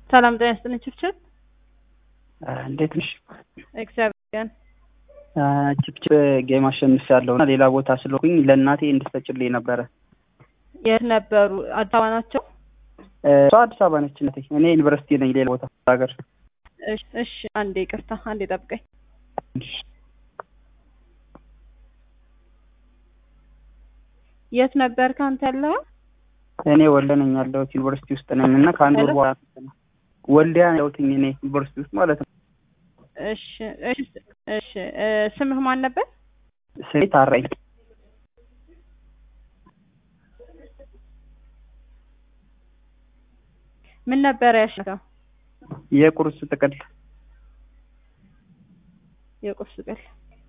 ሰላም ጤና ይስጥልኝ ችብችብ እንዴት ነሽ? እግዚአብሔር ይመስገን። ችብችብ ጌም አሸንፊያለሁ እና ሌላ ቦታ ስለሆንኩኝ ለእናቴ እንድትሰጭልኝ ነበረ። የት ነበሩ? አዲስ አበባ ናቸው? እሷ አዲስ አበባ ነች እናቴ። እኔ ዩኒቨርሲቲ ነኝ ሌላ ቦታ ሀገር። እሺ እሺ፣ አንዴ ይቅርታ፣ አንዴ ጠብቀኝ። የት ነበር ካንተ ያለው? እኔ ወልዲያ ነኝ ያለሁት ዩኒቨርሲቲ ውስጥ ነኝ እና ከአንድ ወር በኋላ ወልዲያ ነው ያለሁት እኔ ዩኒቨርሲቲ ውስጥ ማለት ነው። እሺ እሺ እሺ። ስምህ ማን ነበር? ስሜ ታራኝ። ምን ነበር ያሸነፈው? የቁርስ ጥቅል የቁርስ ጥቅል።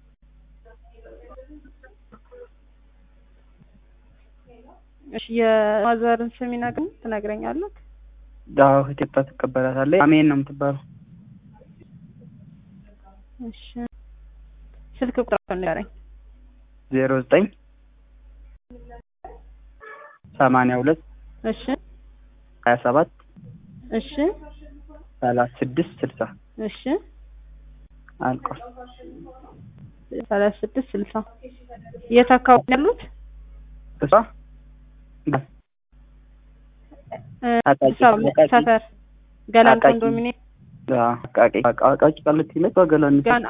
እሺ የማዘርን ስም ይነግረኝ ትነግረኛለህ? አዎ እህቴ ትቀበላታለች። አሜን ነው የምትባለው። እሺ ስልክ ቁጥር ንገረኝ። ዜሮ ዘጠኝ ሰማንያ ሁለት እሺ ሀያ ሰባት እሺ ሰላሳ ስድስት ስልሳ እሺ አልቋል። ሰላሳ ስድስት ስልሳ የት አካባቢ ነው ያሉት? እሷ አዲስ አበባ ሰፈር ገላን አቃቂ። ኮንዶሚኒየም አቃቂ አቃቂ ቃሊቲ ነች። በገላን ጋና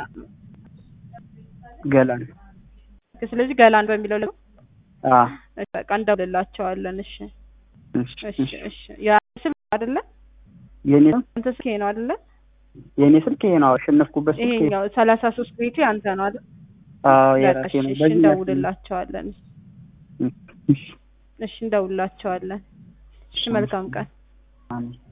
ገላን ስለዚህ ገላን በሚለው ለ አ እሺ፣ በቃ እንደውልላቸዋለን። እሺ እሺ እሺ እሺ። ያ ስልክ አይደለ? የኔ አንተ ስልክ ይሄ ነው አይደለ? የኔ ስልክ ይሄ ነው አሸነፍኩበት ስልክ ይሄ ይሄኛው ሰላሳ ሶስት ቤቱ አንተ ነው አይደል? አዎ በቃ የራሴ እሺ ነው። እሺ፣ በዚህ እንደውልላቸዋለን። እሺ እሺ እንደውልላቸዋለን። እሺ መልካም ቀን። አሜን